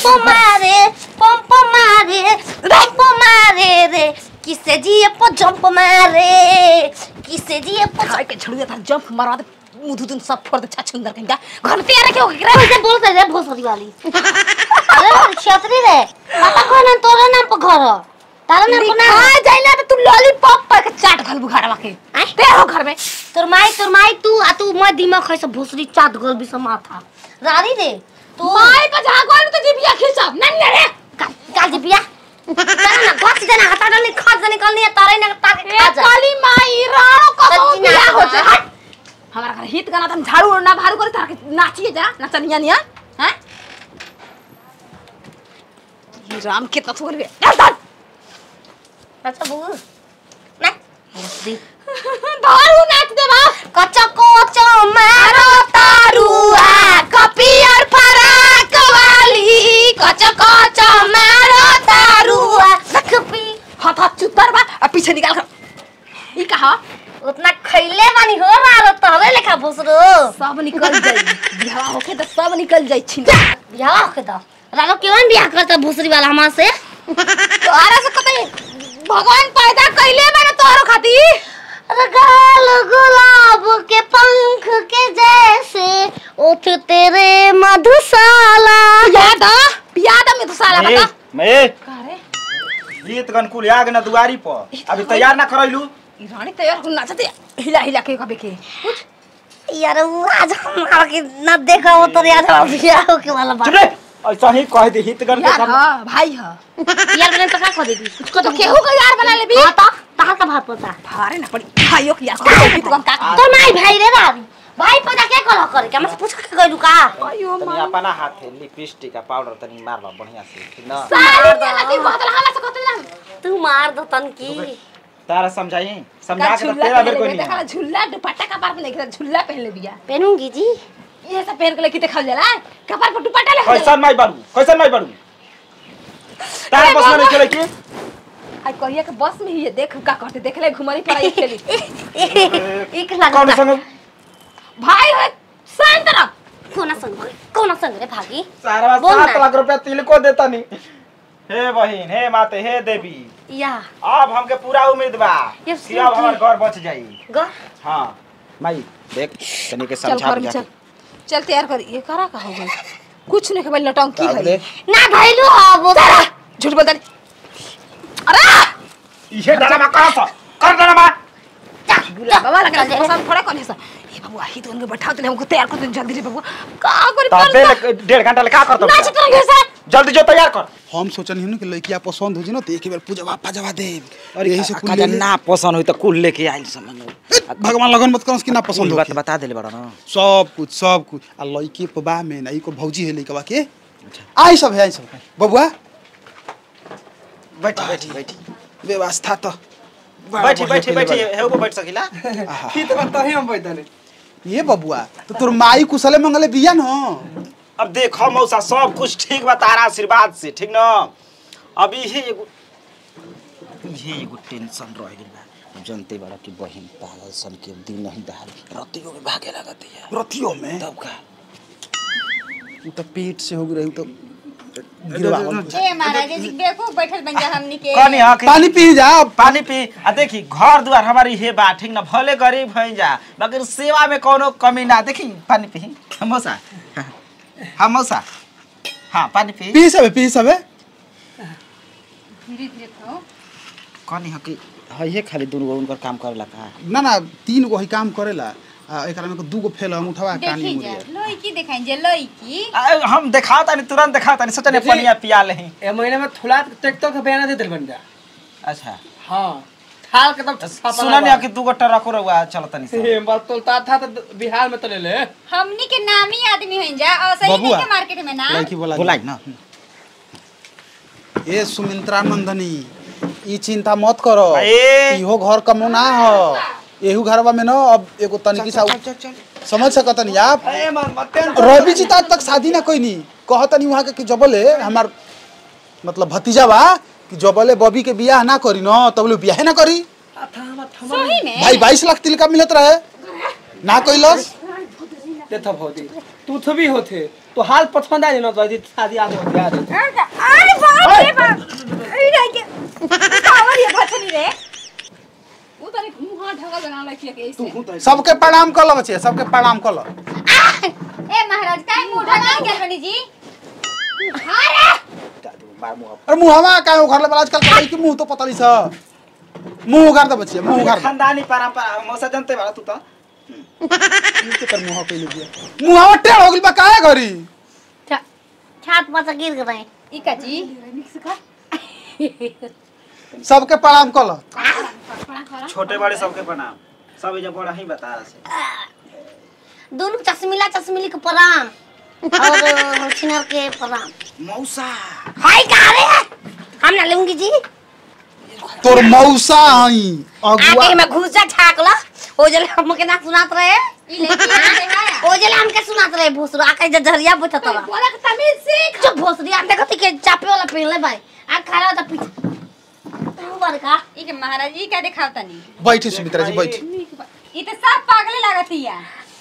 Pump मारे pump मारे pump मारे रे किसे जिए पो जंप मारे किसे जिए पो खाए के छड़ू था जंप मारवा दे मुंह धुन सब फोड़ दे छछुंदर कहीं का घर में तैयार क्यों गिरा कैसे बोलते रे भोसड़ी वाली अरे छतरी रे पता कोई ना तोरे नाम पर घर हो। तारा नाम पर नाम खा जाइला तो तू लॉलीपॉप पर के चाट घल बुखारा के आय? ते हो घर में तोर माई तोर माई तू आ तू मैं दिमाग है सब भोसड़ी चाट गोल भी सब माथा रानी रे तू माई पर जा गोल तो जीबिया खिसब नन रे काल काल जी बिया तारा ना घोच देना हटा डालने खा जाने निकलनी है तारे ना ताके ए खा जा काली माई राणो को सच्ची बिया नाच हो बा। जाए हट हमारा घर हित गाना तुम झाड़ू ना भारू करे तार के नाचिए जा नचनिया निया हैं ये राम के तत्व कर गए अच्छा बू ना भोसड़ी धारू नाच दे बा कच्चा कोचो मारो तारुआ कपियर फराक वाली कच्चा कोचो मारो तारुआ कपी हाथ हाथ चुतर बा अब पीछे निकाल कर ई कहा उतना खैले बानी हो मारो तहरे लेखा भोसरो सब निकल जाई बिहावा होके तो सब निकल जाई छिन बियाह होके तो रानो क्यों बियाह करता भोसरी वाला हमार से तोहरा से कतई भगवान पैदा कइले बा ना तोहरो खातिर गाल गुलाब के पंख के जैसे उठ तेरे मधुशाला याद आ याद में तो साला ए, बता मैं का रे गीत गनकुल आग न दुआरी पर अभी तैयार ना करैलू ई रानी तैयार हो नाचते हिला हिला के कबे के यार वो आज हमारा के न देखा हो तो आज हमारा बियाह होके वाला चुप बात रे ऐसा ही कह दे हित गन के यार काम हां भाई हां यार मैंने तो क्या कर देती कुछ को तो केहू का यार बना लेबी हां तो तहां का भात पता भारे ना पड़ी भाइयों की यार को तो हम का तो माई भाई रे रानी भाई पता क्या कल करे क्या मैं पूछ के गइलू का आयो तनी अपना हाथे लिपस्टिक आ पाउडर तनी मार लो बढ़िया से ठीक ना साली वाला की बात हला से कहते ना तू मार दो तन की तारा समझाई समझा का के तो झुल्ला तेरा बेर पहन कोई ले नहीं देखा है। झुल्ला दुपट्टा का बार में नहीं झुल्ला पहन ले बिया पहनूंगी जी ये सब पहन के लेके देखल जाला कपार पर दुपट्टा ले कैसन माई बाड़ू कैसन माई बाड़ू तारा अरे बस में बाबा। नहीं खेले की आई कहिया के बस में ही है देख का करते देख ले घुमरी पर आई खेली एक कौन लगता संग भाई है शांत रह कोना संग भागी कोना संग रे भागी सारा बोल सात ना। लाख रुपया तिल को देता नहीं हे बहिन हे माते हे देवी या अब हमके पूरा उम्मीद बा ये कि अब हमार घर बच जाई ग हाँ माई देख तनी के चल समझा कर चल चल तैयार कर ये करा का हो गई कुछ नहीं खबर लटंकी है ना धइलू अब झूठ बोल दे अरे ये डरमा कहाँ था कर डरमा बुला बाबा लगा पसंद थोड़ा कौन है सर ये बाबू आही तो उनको बैठा दे हमको तैयार कर दे जल्दी रे बाबू का कर तबे ले- डेढ़ घंटा ले का करता नाच करेंगे सर जल्दी जो तैयार कर हम सोचनी हन कि लड़किया पसंद हो जी ना तो एक बार पूजा पापा जवा दे और यही से कुल का ले ले। ना पसंद हुई तो कुल लेके आइल समझ ए, भगवान लगन मत करस कि ना पसंद हो बात बता देले बड़ा ना सब कुछ सब कुछ आ लड़की पबा में ना को भौजी है लड़कवा के आई सब है आई सब है बबुआ बैठी बैठी बैठी व्यवस्था तो बड़ा बैठी बढ़िया बैठी कइले बैठी बा। हे ऊपर बैठ सकिला आहा। ये बबुआ तो तोर माई कुशले मंगले बिया न अब देखो मौसा सब कुछ ठीक बा तारा आशीर्वाद से ठीक ना अब इहे एगो इहे एगो टेंशन रह गेल बा अब जानते बड़ा कि बहन पागल सन के दिन नहीं दहाल रतियों में भागे लगत है रतियों में तब का उ तो पेट से हो गई तो गिरवावल ए महाराज जी देखो बैठल बन जा हमनी के कनी हाँ कि- पानी पी जा पानी पी आ देखी घर द्वार हमारी हे बा ठीक ना भले गरीब भई जा मगर सेवा में कोनो कमी ना देखी पानी पी हाँ, मौसा हाँ मौसा हाँ पानी पी पी सबे पी सबे धीरे धीरे खाओ कनी हाँ कि है ये खाली दुनु गो उनकर काम करेला का ना ना तीन गो ही काम करेला आ एकरा में दू गो फेल हम उठवा कानी देखी जा मुड़िया लड़की देखाई जा लड़की आ, हम दिखाओ तानी तुरंत दिखाओ तानी सोचने पनिया पिया ले ए महीने में थोड़ा ट्रैक्टर के बयाना दे दिल बन जा अच्छा हाँ थाल के तब सुना नहीं कि दू गो ट्रको रहुआ चल तनी से ए बात तोलता था तो बिहार में तो ले ले हमनी के नामी आदमी हइन जा और सही बबुआ। नहीं के मार्केट में ना लड़की बोला बोलाई ना ए सुमित्रा नंदनी ई चिंता मत करो ए। इहो घर कमो ना हो एहू घरवा में न अब एगो तनिकी सा समझ सकतनी आप ए मन मत रवि जी तो आज तक शादी ना कोई नहीं कहतनी वहाँ के कि जबले हमार मतलब भतीजा बा कि जबले बबी के बियाह ना करी न तबले बियाह ना करी सही में भाई बाईस लाख तिल का मिलत रहे ना कैलस ते थप होती तू थबी होते तो हाल पसंद आ ना तो ऐसी शादी आगे हो गया अरे बाप रे बाप अरे रह गया पावर ये भछनी रे वो तारे मुंह ढका बना ला के ऐसे सबके प्रणाम कर लो बच्चे सबके प्रणाम कर लो ए महाराज काय मुंह ढका के बनी जी बार मुंह अरे मुहवा का उघर ले आजकल कहीं की मुंह तो पता नहीं सा मुंह उघार दे बच्चे मुंह उघार दे खानदानी परंपरा मौसा जानते बाड़ा तू तो इनके तर मुंह पे लगिया मुहवा टेढ़ हो गइल बा काहे घरी छा- छात पर गिर गए इका जी सबके प्रणाम कर लो छोटे बड़े सबके प्रणाम सब जब बड़ा ही बता रहा से दोनों चश्मिला चश्मिली के प्रणाम और छिनर के प्रणाम मौसा हाय का रे हम ना लूंगी जी तोर मौसा हई अगुआ आगे में घुसा ठाकला ओ जले हमके ना सुनात रहे ई लेके आते हैं ओ जले हमके सुनात रहे भोसरो आके जे झरिया बैठत रहा बोला के तमीज सीख जो भोसरी हम देखत के चापे वाला पहनले भाई आ खड़ा होता पीछे तू बड़का ई के महाराज ई का दिखावता नहीं बैठी सुमित्रा जी बैठी ई तो सब पागले लागतिया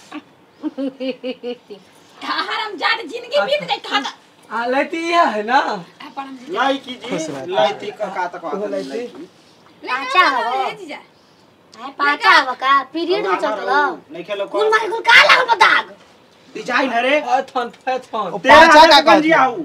हराम जात जिंदगी बीत गई खाता आ लेती है ना लाई की जी लाइती का का तक लाइती। पाचा हो जीजा आय पाचा हो का पीरियड में चलत रहा नहीं खेलो कुल मारे कुल का लागल बा दाग डिजाइन है रे फैथन फैथन तेरा पाचा का हाथ बन कहत जिया बा? हूँ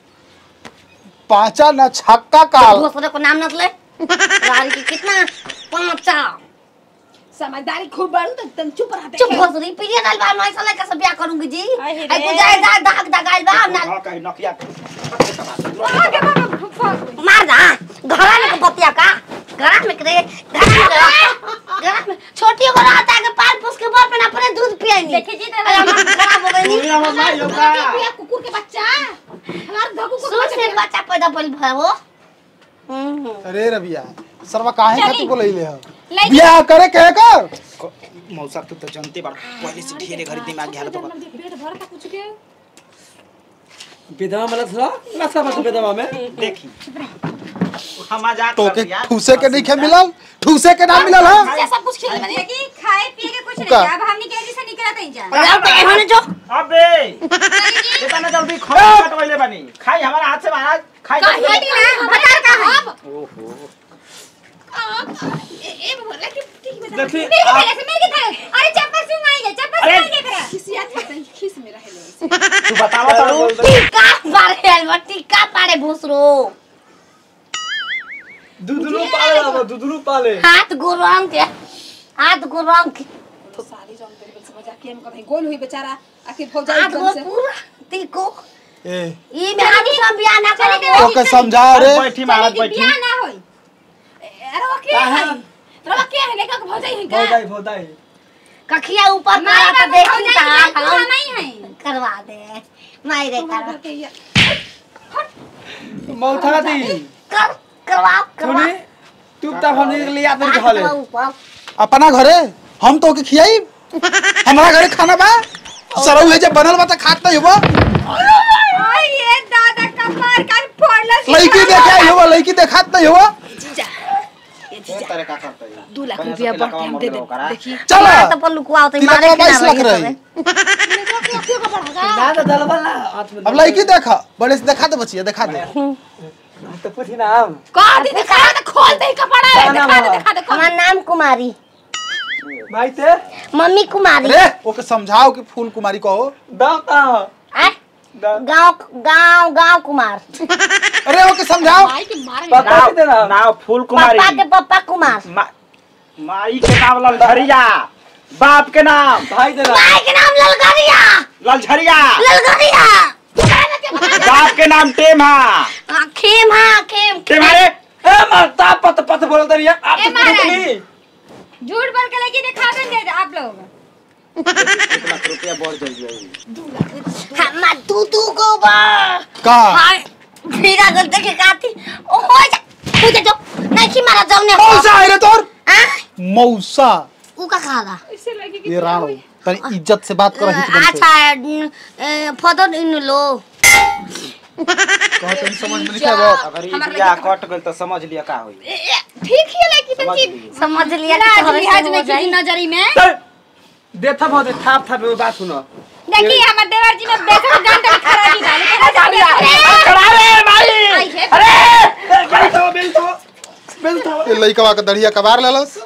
पाचा न छक्का काल भोसरे को नाम नत ले गाड़ी की कितना पाचा समझदारी खूब बड़ू तो तुम चुप रहते चुप भोसरी पीरियड आइल बा मैं साला कैसे ब्याह करूंगी जी अरे रे। आई को जाए दाग दाग दाग आइल बा ना हाँ कहीं नकिया आगे बाबा फुफा मार दा घरा में के बतिया का घरा में करे घरा में करे घरा में छोटी को रहता है कि पाल पोस के बाप में अपने दूध पिएनी देखी जी अरे हम खराब हो गई पूरी ना माई होगा पिया कुकुर के बच्चा हमार धकु को सुन से बच्चा पैदा पल भयो हम्म अरे रबिया सरवा काहे खातिर बोलैले ह लाइक बियाह करे कहे कर मौसा तू तो जानते बाड़ा पहले से ढेरे घड़ी दिमाग घाल तो पेट भर का कुछ के विधवा मतलब थोड़ा ना सब विधवा में देखी हम मजाक तो कर के दिया ठूसे के नहीं खे मिलल ठूसे के ना मिलल ह जैसा कुछ खेल बने देखी खाए पिए के कुछ का? नहीं अब हमनी के जैसे निकलत ही जा अरे अब एहने जो अबे इतना जल्दी खाना कटवैले बनी खाई हमारा हाथ से महाराज खाई हटी ना बता का है ओहो ए ए बोला कि ठीक में देखी मेरे पहले से मेरे था अरे चप्पल से माई जा चप्पल से अरे! माई जा खिसिया था खिस में रहे तू बतावा तड़ू टीका पारे अलवा टीका पारे भूसरो दूधरू पाले बाबा दूधरू पाले हाथ गुरंग के हाथ गुरंग के तो सारी रंग तेरे बल समझ आके हम कहीं गोल हुई बेचारा आखिर हो जाए हाथ एकदम गो से पूरा टीको ए ई में हाथ सब बियाह ना तो करे के समझाओ रे बैठी महाराज बैठी बियाह ना होई अरे वो क्या है रवा क्या है लेकर हो जाए का भौदाई भौदाई कखिया ऊपर माई मारा तो बाबू देखी हो जाए ता तू नहीं है करवा दे माई रे करवा मौथा दी कर करवा करवा सुनी तू तब हम ले आते हाथ खा ले करवा ऊपर अपना घरे हम तो के खियाई हमारा घरे खाना बा सरौ है जे बनल बा त खात नहीं होबा ओए ये दादा का मार कर फोड़ला लड़की देखे आई होबा लड़की देखात नहीं होबा तेरे का करता है दो लाख रुपया बढ़ के हम दे दे देखिए चल तो पर लुकवा तो तिलक मारे में के बाईस ना लाख रही रही ना तो दलबल ना हाथ में अब लड़की देखा बड़े से देखा दे बचिया देखा दे तो पूछी ना हम का दी दिखा दे खोल दे कपड़ा क्या दिखा नाम दे है? दिखा दे खोल हमार नाम कुमारी भाई ते मम्मी कुमारी अरे ओके समझाओ कि फूल कुमारी कहो दाम का आय? गांव गांव गांव कुमार अरे ओके समझाओ भाई की मार पता नहीं देना नाव फूल कुमारी पापा के पापा कुमार मा- माई के नाम ललझरिया बाप के नाम भाई देना माई के नाम ललगरिया ललझरिया ललगरिया बाप के नाम टेमा हाँ, खेम हाँ खेम टेमा रे ए मरता पत पत बोल दरिया आप ए, तो महाराज। पूछ नहीं झूठ बोल के लेके दिखा देंगे आप लोग एक लाख रुपया बढ़ जाइए हमार तू तू को बा का हाय मेरा गल देखे काती ओ हो जा हो जा जो नहीं कि मारा जौने हो मौसा है रे तोर हाँ? मौसा ऊ का खाला इससे लगे कि ये राणो तनी इज्जत से बात कर रही थी अच्छा फदर इन लो कहते नहीं समझ में नहीं आवा अगर ये बिया कट गइल तो समझ लिया का होई ठीक ही लगी तो समझ की ली समझ लिया कि लाज तोहरे लिहाज से में हो जाई। किसी नजरी में चल देथा बहुत थाप थाप में बात सुनो देखिए हमर देवर जी में बेसन जानते खराबी डाली केना जानी करा रे भाई आई है। अरे बेल तो बेल तो बेल तो ए लइकवा के दढ़िया कबार लेलस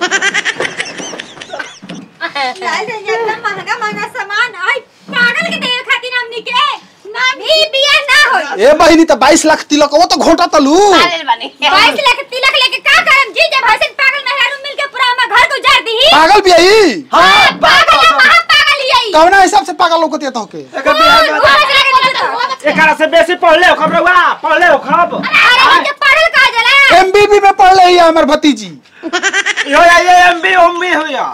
ऐसे इतना महंगा महंगा सामान आई पागल के देवे खातिर हमनी के ना भी बिया ना होई ए बहिनी त 22 लाख तिलक वो तो घोटा तलू पागल बने 22 लाख तिलक लेके का करम जी जब हसन पागल मेहरारू मिल के पूरा हमर घर को उजाड़ दी पागल भी आई हां पागल है महा पागल ही आई कवना हिसाब से पागल लोग होती तो के एक बिहार में एकरा से बेसी पढ़ले हो खबर हुआ पढ़ले हो खब अरे मुझे पढ़ल का जला एमबीबी में पढ़ रही है हमर भतीजी यो या ये एमबी उम्मी हो या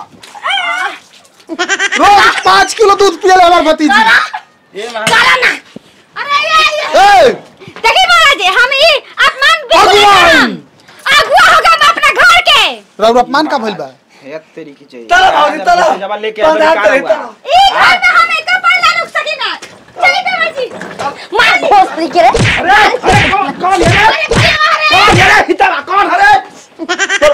रोज पाँच किलो दूध पियल हमर भतीजी ये मान चलो ना अरे ये ए देखिए महाराज हम ई अपमान बिल्कुल नहीं भगवान! करम। अगुआ होगा हम अपना घर के रउर अपमान का भइल बा है तेरी की चाहिए चलो भाऊजी, चलो। जब लेके चलो, बेकार चलो, हुआ। चलो। ई घर में हम एक पल ना रुक सकी ना चलिए देवर जी मार घोसरी के रे अरे अरे कौन कौन है रे कौन है रे हितरा कौन है रे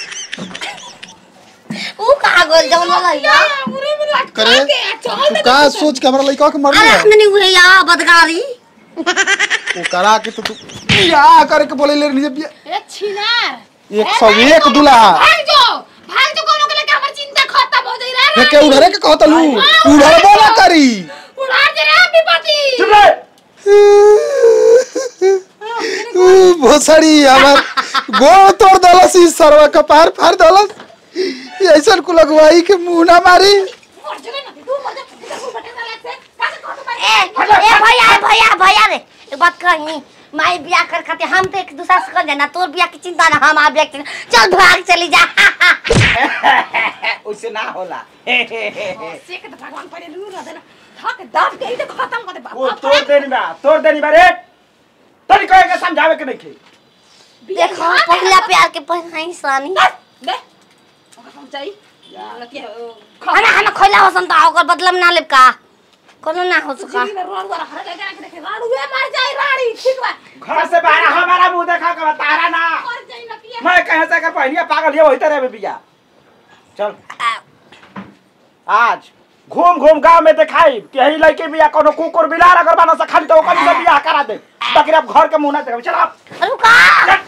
ऊ कहा गोल जवन वाला या करे तू का सोच के हमरा लइका के मरली अरे है हमने हुए या बदगारी वो करा के तो तू या करे के बोले ले नीचे बिया ए छिनार एक सौ एक दुल्हा भाग जो भाग जो कोनो के लेके हमर चिंता खत्म हो जाई रे हे के उधरे के कहतलू उधरबो ना करी उड़ा दे रे विपत्ति चुप रह ऊ भोसड़ी हमर गोड़ तोड़ दलस ई सरवा कपार फाड़ दलस ऐसन कुल अगुवाई के मुंह ना मारी मर जले ना तू मर जा तू बटे ना लगसे का कौन भाई ए ए भैया ए भैया भैया रे एक बात कही माई बिया कर खाते हम तो एक दूसरा से कर जाना तोर बिया की चिंता ना हम आ बिया की चिंता। चल भाग चली जा उससे ना होला से के तो भगवान पड़े लू ना देना थक दाब के ही तो खत्म कर दे वो तोड़ देनी बा तोड़ देनी बा रे तनी कहे के समझावे के नहीं खे देखो पहला प्यार के पहला ही सानी ले ओका पहुंचाई लतिया खाना खाना खोला हो संता ओकर बदलम ना लेब का कोनो ना हो सका जी में रोड वाला हर जगह के देखे राड़ू ए मर जाई राड़ी ठीक बा घर से बाहर हमारा मुंह देखा के तारा ना मर जाई लतिया मैं कहे से कर पहनिया पागल ये वही तरह में बिया चल आज घूम घूम गांव में दिखाई कि यही लड़के बिया कोनो कुकुर बिलार अगर बना से खाली तो ओकर से बियाह करा दे ताकि अब घर के मुंह ना देखे चल आप रुका